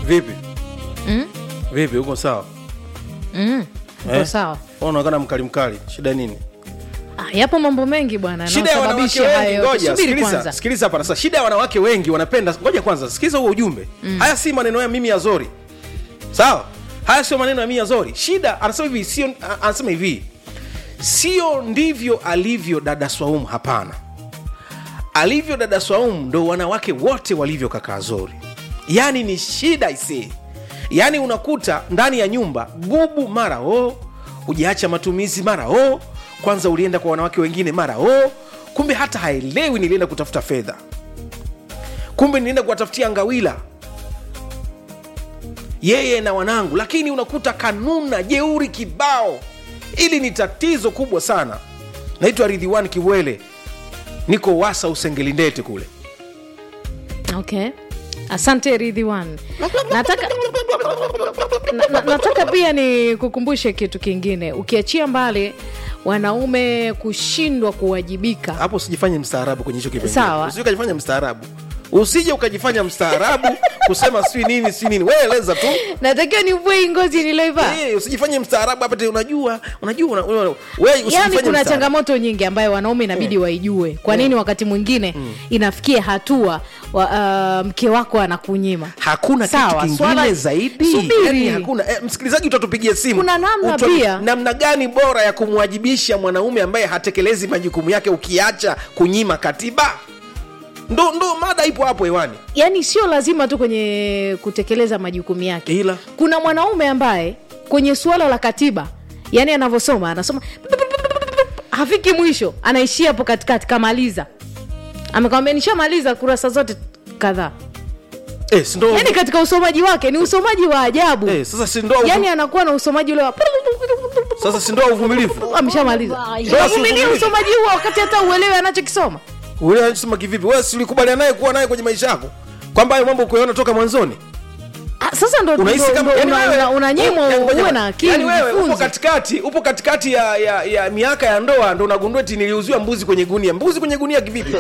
vipi Mm? vipi uko sawa Mm. Uko Eh? sawa Wewe unaonekana mkali mkali shida nini ah, yapo mambo mengi bwana shida ya wanawake yanayosababisha wengi hayo ngoja subiri sikiliza kwanza sikiliza hapa sasa shida ya wanawake wengi wanapenda ngoja kwanza sikiliza huo ujumbe haya si maneno ya mimi ya zori sawa haya sio maneno ya mimi ya zori shida anasema hivi sio a- anasema hivi sio ndivyo alivyo dada swaumu hapana alivyo dada swaumu ndo wanawake wote walivyo kakaa zori yaani ni shida isee yaani unakuta ndani ya nyumba bubu mara o ujaacha matumizi mara o kwanza ulienda kwa wanawake wengine mara o kumbe hata haelewi nilienda kutafuta fedha kumbe nilienda kuwatafutia ngawila yeye na wanangu lakini unakuta kanuna jeuri kibao ili ni tatizo kubwa sana naitwa ridhiwan kiwele niko wasa usengelindete kule okay asante ridhiwan nataka na, na, nataka pia ni kukumbushe kitu kingine ukiachia mbali wanaume kushindwa kuwajibika hapo usijifanye mstaarabu kwenye hicho kipengele Sawa. usije ukajifanya mstaarabu usije ukajifanya mstaarabu kusema sijui nini sijui nini wewe eleza tu natakiwa nivue hii ngozi niloivaa Eh, usijifanye mstaarabu hapa tena unajua unajua una, una, wewe yaani usijifanye kuna mstaarabu. changamoto nyingi ambayo wanaume inabidi waijue kwa nini wakati mwingine inafikia hatua wa, uh, mke wako anakunyima hakuna Sawa, kitu kingine swala- zaidi Subiri. Yaani hakuna eh, msikilizaji utatupigia simu Kuna namna Uta- pia. namna gani bora ya kumwajibisha mwanaume ambaye hatekelezi majukumu yake ukiacha kunyima katiba ndo ndo mada ipo hapo hewani yaani sio lazima tu kwenye kutekeleza majukumu yake ila kuna mwanaume ambaye kwenye suala la katiba yani anavyosoma anasoma hafiki mwisho anaishia hapo katikati kamaliza amekwambia nishamaliza kurasa zote kadhaa eh, si ndo yani katika usomaji wake ni usomaji wa ajabu eh, sasa si ndo yani anakuwa na usomaji ule wa sasa si ndo uvumilivu ameshamaliza Ndio, si uvumilie uvumilivu. usomaji huo wakati hata uelewe anachokisoma ule anasema kivipi wewe si ulikubaliana naye kuwa naye kwenye maisha yako kwamba hayo mambo kuyaona toka mwanzoni Ah, sasa ndo unahisi ndo- kama ndo yani una- wewe- una- unanyimwa yani ngoja uwe bwana. na akili yani wewe upo ujifunze. katikati upo katikati ya, ya, ya miaka ya ndoa ndo unagundua eti niliuziwa mbuzi kwenye gunia mbuzi kwenye gunia kivipi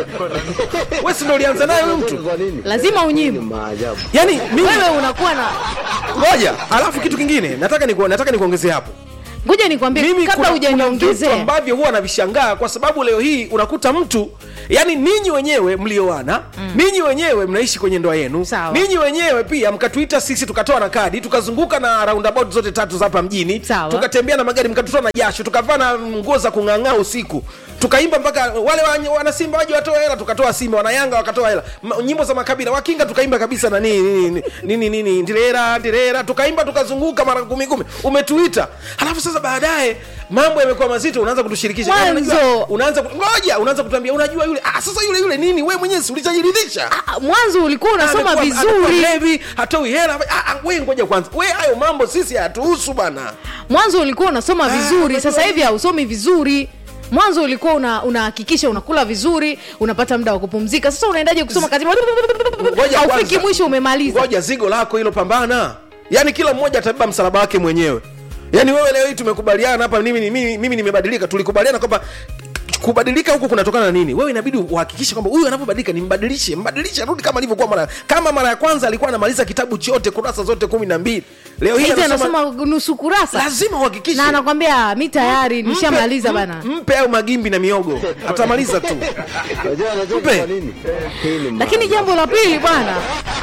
wewe si ndo ulianza naye huyu mtu lazima unyimwe maajabu yani mimi wewe unakuwa na ngoja alafu kitu kingine nataka niku, nataka nikuongezee hapo ngoja nikwambie mimi kabla kuna, kuna vitu hujaniongezea ambavyo huwa navishangaa kwa sababu leo hii unakuta mtu yani ninyi wenyewe mlioana mm. ninyi wenyewe mnaishi kwenye ndoa yenu Sawa. ninyi wenyewe pia mkatuita sisi tukatoa na kadi tukazunguka na roundabout zote tatu za hapa mjini Sawa. tukatembea na magari mkatutoa na jasho tukavaa na nguo za kung'ang'aa usiku tukaimba mpaka wale wa- wanasimba waje watoe hela tukatoa simba wanayanga wakatoa hela Ma- nyimbo za makabila wakinga tukaimba kabisa na nini nini nini nini ndirera ndirera tukaimba tukazunguka mara kumi kumi umetuita halafu sasa baadaye mambo yamekuwa mazito unaanza kutushirikisha Yaani Mwanzo. unajua, unaanza ku- ngoja unaanza kutuambia unajua yule ah, sasa yule yule nini we mwenyewe si ulishajiridhisha Ah, mwanzo ulikuwa unasoma Amekuwa- amekuwa vizuri mlevi, hatoi hela ah, ah, we ngoja kwanza we hayo mambo sisi hatuhusu bana mwanzo ulikuwa unasoma Ah, vizuri unajua sasa hivi nini? hausomi vizuri mwanzo ulikuwa una- unahakikisha unakula vizuri unapata muda wa kupumzika sasa unaendaje kusoma kazi Ngoja haufiki kwanza. mwisho umemaliza ngoja zigo lako hilo pambana yaani kila mmoja atabeba msalaba wake mwenyewe yaani wewe leo hii tumekubaliana hapa mimi, mimi, mimi nimebadilika tulikubaliana kwamba kubadilika huku kunatokana na nini wewe inabidi uhakikishe kwamba huyu anavyobadilika nimbadilishe mbadilishe arudi kama alivyokuwa mara kama mara ya kwanza alikuwa anamaliza kitabu chote kurasa zote kumi na mbili leo hii hizi anasoma anasoma nusu kurasa lazima uhakikishe na anakwambia mi tayari nishamaliza Mpe- bana m- mpe au magimbi na miogo atamaliza tu unajua anajua Mpe. kwa nini hii ni lakini jambo la pili bwana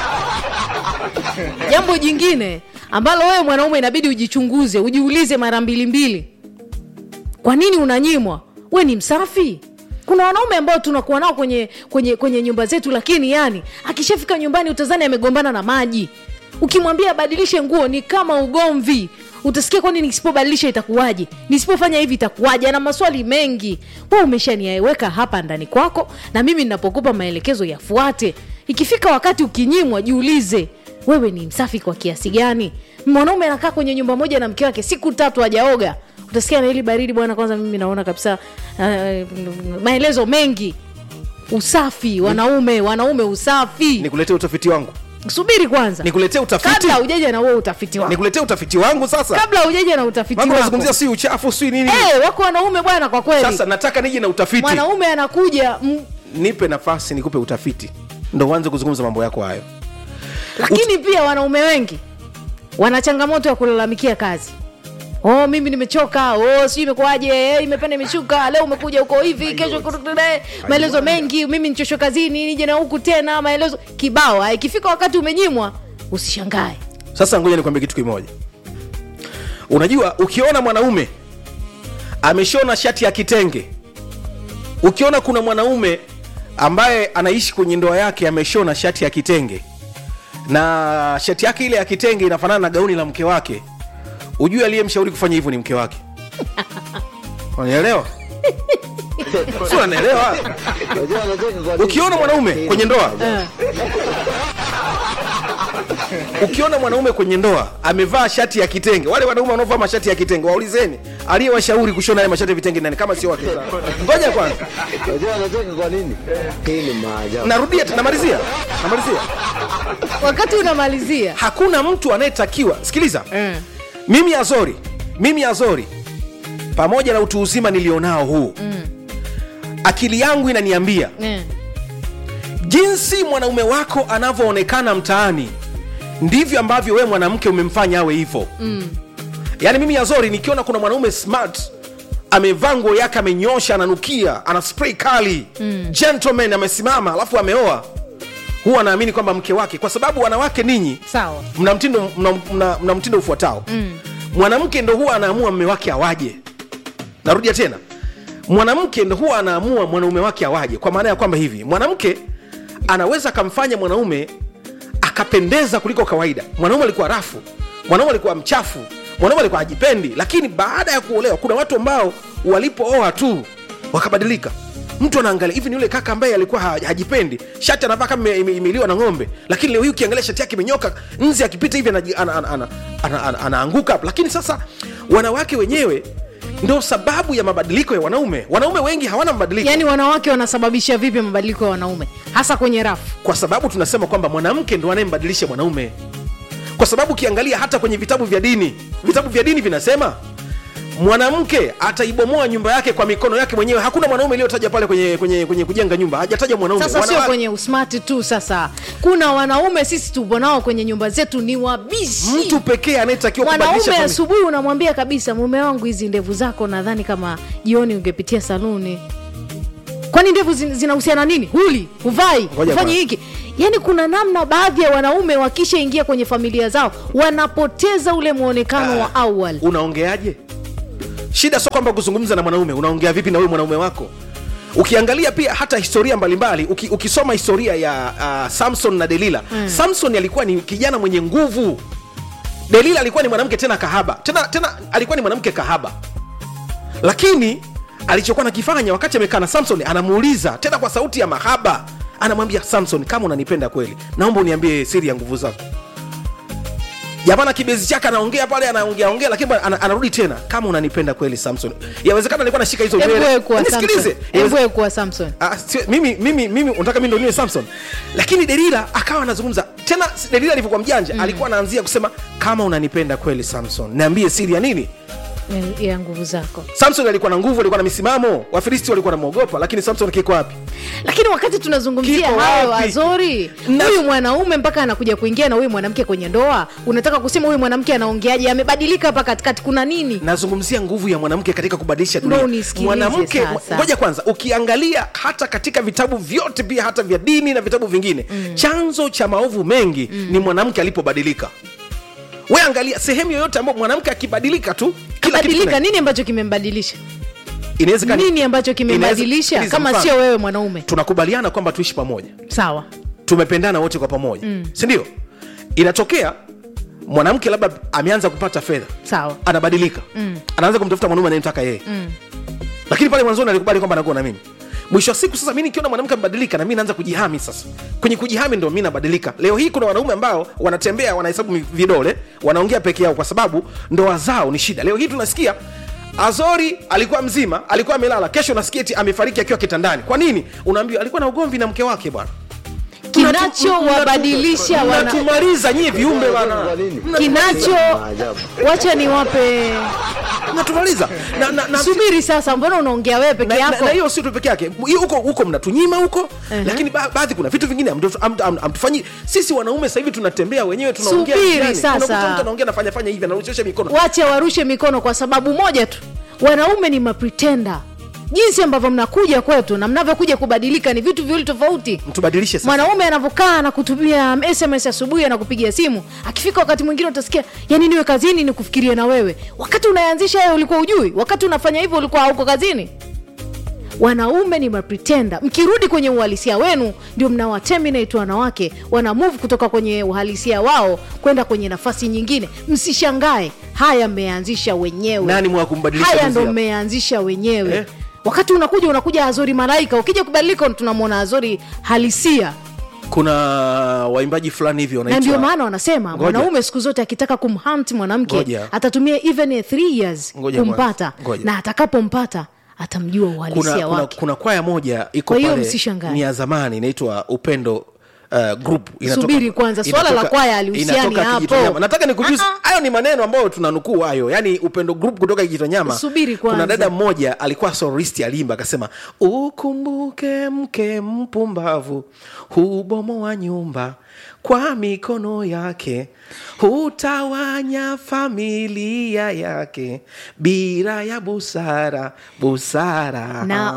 jambo jingine ambalo wewe mwanaume inabidi ujichunguze ujiulize mara mbili mbili kwa nini unanyimwa we ni msafi kuna wanaume ambao tunakuwa nao kwenye kwenye kwenye nyumba zetu lakini yani akishafika nyumbani utazani amegombana na maji ukimwambia abadilishe nguo ni kama ugomvi utasikia kwani nisipobadilisha itakuwaje nisipofanya hivi itakuwaje ana maswali mengi we umeshaniweka hapa ndani kwako na mimi ninapokupa maelekezo yafuate ikifika wakati ukinyimwa jiulize wewe ni msafi kwa kiasi gani mwanaume anakaa kwenye nyumba moja na mke wake siku tatu hajaoga utasikia na hili baridi bwana kwanza mimi naona kabisa uh, maelezo mengi usafi wanaume wanaume usafi nikuletee utafiti wangu subiri kwanza nikuletee utafiti kabla ujaja na huo utafiti wako nikuletee utafiti wangu sasa kabla ujaja na utafiti mambo wako nazungumzia si uchafu si nini Eh, wako wanaume bwana kwa kweli sasa nataka nije na utafiti mwanaume anakuja m- nipe nafasi nikupe utafiti ndo uanze kuzungumza mambo yako hayo lakini pia wanaume wengi wana changamoto ya kulalamikia kazi oh mimi nimechoka oh sijui imekuwaje eh, imepanda imeshuka leo umekuja huko hivi kesho kurudule, maelezo mengi mimi nichoshwe kazini nije na huku tena maelezo kibao Ah, ikifika wakati umenyimwa usishangae sasa ngoja nikwambie kitu kimoja unajua ukiona mwanaume ameshona shati ya kitenge ukiona kuna mwanaume ambaye anaishi kwenye ndoa yake ameshona shati ya kitenge na shati yake ile ya kitenge inafanana na gauni la mke wake ujue aliyemshauri kufanya hivyo ni mke wake unaelewa si unanielewa Unajua anacheka kwa nini? ukiona mwanaume Hii ni kwenye ndoa maajabu. ukiona mwanaume kwenye ndoa amevaa shati ya kitenge wale wanaume wanaovaa mashati ya kitenge waulizeni aliyewashauri kushona haya mashati ya vitenge nani kama sio wake zao ngoja kwanza Unajua anacheka kwa nini? Hii ni maajabu. narudia tu- namalizia namalizia wakati unamalizia hakuna mtu anayetakiwa sikiliza mm. mimi azori mimi azori pamoja na utu uzima nilionao huu mm. akili yangu inaniambia mm. jinsi mwanaume wako anavyoonekana mtaani ndivyo ambavyo wewe mwanamke umemfanya awe hivyo mm. yaani mimi yazori nikiona kuna mwanaume smart amevaa nguo yake amenyosha ananukia ana spray kali mm. gentleman amesimama alafu ameoa huwa anaamini kwamba mke wake kwa sababu wanawake ninyi sawa mna mtindo, mna, mna, mna mtindo ufuatao mm. mwanamke ndo huwa anaamua mme wake awaje narudia tena mwanamke ndo huwa anaamua mwanaume wake awaje kwa maana ya kwamba hivi mwanamke anaweza akamfanya mwanaume akapendeza kuliko kawaida mwanaume alikuwa rafu mwanaume alikuwa mchafu mwanaume alikuwa hajipendi lakini baada ya kuolewa kuna watu ambao walipooa tu wakabadilika mtu anaangalia hivi ni yule kaka ambaye alikuwa ha- hajipendi shati anavaa kama ime- ime- imeliwa na ng'ombe lakini leo hii ukiangalia shati yake imenyoka nzi akipita hivi anaji- ana- ana- ana- ana- ana- anaanguka hapo lakini sasa wanawake wenyewe ndo sababu ya mabadiliko ya wanaume wanaume wengi hawana mabadiliko yaani wanawake wanasababisha vipi mabadiliko ya wanaume hasa kwenye rafu kwa sababu tunasema kwamba mwanamke ndo anayembadilisha mwanaume kwa sababu ukiangalia hata kwenye vitabu vya dini vitabu vya dini vinasema mwanamke ataibomoa nyumba yake kwa mikono yake mwenyewe hakuna mwanaume iliyotaja pale kwenye, kwenye, kwenye kujenga nyumba hajataja mwanaume sasa sio Wanawa- kwenye usmart tu sasa kuna wanaume sisi tupo nao kwenye nyumba zetu ni wabishi mtu pekee anayetakiwa kubadilisha mwanaume fami- asubuhi unamwambia kabisa mume wangu hizi ndevu zako nadhani kama jioni ungepitia saluni kwani ndevu zin- zinahusiana nini huli huvai Ngoja hufanyi kwanza. hiki yaani kuna namna baadhi ya wanaume wakishaingia kwenye familia zao wanapoteza ule mwonekano wa awali unaongeaje shida sio kwamba kuzungumza na mwanaume unaongea vipi na wewe mwanaume wako ukiangalia pia hata historia mbalimbali uki, ukisoma historia ya uh, samson na delila mm. samson alikuwa ni kijana mwenye nguvu delila alikuwa ni mwanamke tena kahaba tena tena alikuwa ni mwanamke kahaba lakini alichokuwa nakifanya wakati amekaa na samson anamuuliza tena kwa sauti ya mahaba anamwambia samson kama unanipenda kweli naomba uniambie siri ya nguvu zako jamana kibezi chake anaongea pale anaongea ongea lakini bwana ana, anarudi tena kama unanipenda kweli samson yawezekana alikuwa anashika hizo Hebu nywele. wewe kuwa Nisikilize. Samson. Yaweze- Hebu wewe kuwa samson Ah, sio- mimi mimi mimi unataka mimi ndo niwe samson lakini delila akawa anazungumza tena delila alivyokuwa mjanja mm. alikuwa anaanzia kusema kama unanipenda kweli samson niambie siri ya nini ya- ya nguvu zako samson alikuwa na nguvu alikuwa na misimamo wafilisti walikuwa namwogopa lakini samson kiko wapi lakini wakati tunazungumzia Kiko hayo wapi? azori Na- huyu mwanaume mpaka anakuja kuingia na huyu mwanamke kwenye ndoa unataka kusema huyu mwanamke anaongeaje amebadilika hapa katikati kuna nini nazungumzia nguvu ya mwanamke katika kubadilisha Ndo dunia unisikilize mwanamke sasa. ngoja kwanza ukiangalia hata katika vitabu vyote pia hata vya dini na vitabu vingine mm. chanzo cha maovu mengi mm. ni mwanamke alipobadilika we angalia sehemu yoyote ambayo mwanamke akibadilika tu kila kitu badilika kina- nini ambacho kimembadilisha inawezekana- nini ambacho inaweza- kimembadilisha sikiliza kama mfano. sio wewe mwanaume tunakubaliana kwamba tuishi pamoja sawa tumependana wote kwa pamoja mm. sindio inatokea mwanamke labda ameanza kupata fedha sawa anabadilika mm. anaanza kumtafuta mwanaume anayemtaka yeye Mm. lakini pale mwanzoni alikubali kwamba anakuwa na mimi mwisho wa siku sasa mi nikiona mwanamke amebadilika na mi naanza kujihami sasa kwenye kujihami ndo mi nabadilika leo hii kuna wanaume ambao wanatembea wanahesabu mi- vidole wanaongea peke yao kwa sababu ndoa zao ni shida leo hii tunasikia azori alikuwa mzima alikuwa amelala kesho nasikia eti amefariki akiwa kitandani kwa nini unaambiwa alikuwa na ugomvi na mke wake bwana kinachowabadilisha wana mnatumaliza nyie viumbe bana Kwa nini? kinacho Maajabu. wacha niwape mnatumaliza na, na, na, subiri sasa mbona unaongea wewe peke na, na, yako na hiyo sio tu peke yake Hiyo huko huko mnatunyima huko Ehe. lakini ba, baadhi kuna vitu vingine hamtu- hamtu- ham- hamtufanyi sisi wanaume sasa hivi tunatembea wenyewe tunaongea Subiri njiani. sasa. Unakuta mtu anaongea anafanya fanya hivi anarusha mikono wache warushe mikono kwa sababu moja tu wanaume ni mapretenda jinsi ambavyo mnakuja kwetu na mnavyokuja kubadilika ni vitu viwili tofauti mtubadilishe sasa mwanaume anavyokaa na kutumia sms asubuhi anakupigia simu akifika wakati mwingine utasikia yani niwe kazini ni kufikiria na wewe wakati unaanzisha wewe ulikuwa ujui wakati unafanya hivyo ulikuwa hauko kazini wanaume ni mapretenda mkirudi kwenye uhalisia wenu ndio mnawaterminate wanawake wana move kutoka kwenye uhalisia wao kwenda kwenye nafasi nyingine msishangae haya mmeanzisha wenyewe nani mwa kumbadilisha haya mwenzie ndo hapo? mmeanzisha wenyewe Eh? wakati unakuja unakuja azori malaika ukija kubadilika tunamwona azori halisia kuna waimbaji fulani hivi na wanaitwa ndio maana wanasema Ngoja. mwanaume siku zote akitaka kumhunt mwanamke Ngoja. atatumia even a three years Ngoja kumpata kwanza. Ngoja. na atakapompata atamjua uhalisia kuna, kuna, wake kuna kwaya moja iko Kwa hiyo pale msishangae. ni ya zamani inaitwa upendo Uh, group Subiri kwanza, swala la kwaya halihusiani inatoka hapo. Kijitonyama. nataka nikujuze Ah, ah. hayo ni maneno ambayo tunanukuu hayo yani upendo group kutoka kijitonyama Subiri kuna kwanza. dada mmoja alikuwa soristi alimba akasema ukumbuke mke mpumbavu hubomoa nyumba kwa mikono yake hutawanya familia yake bila ya busara busara na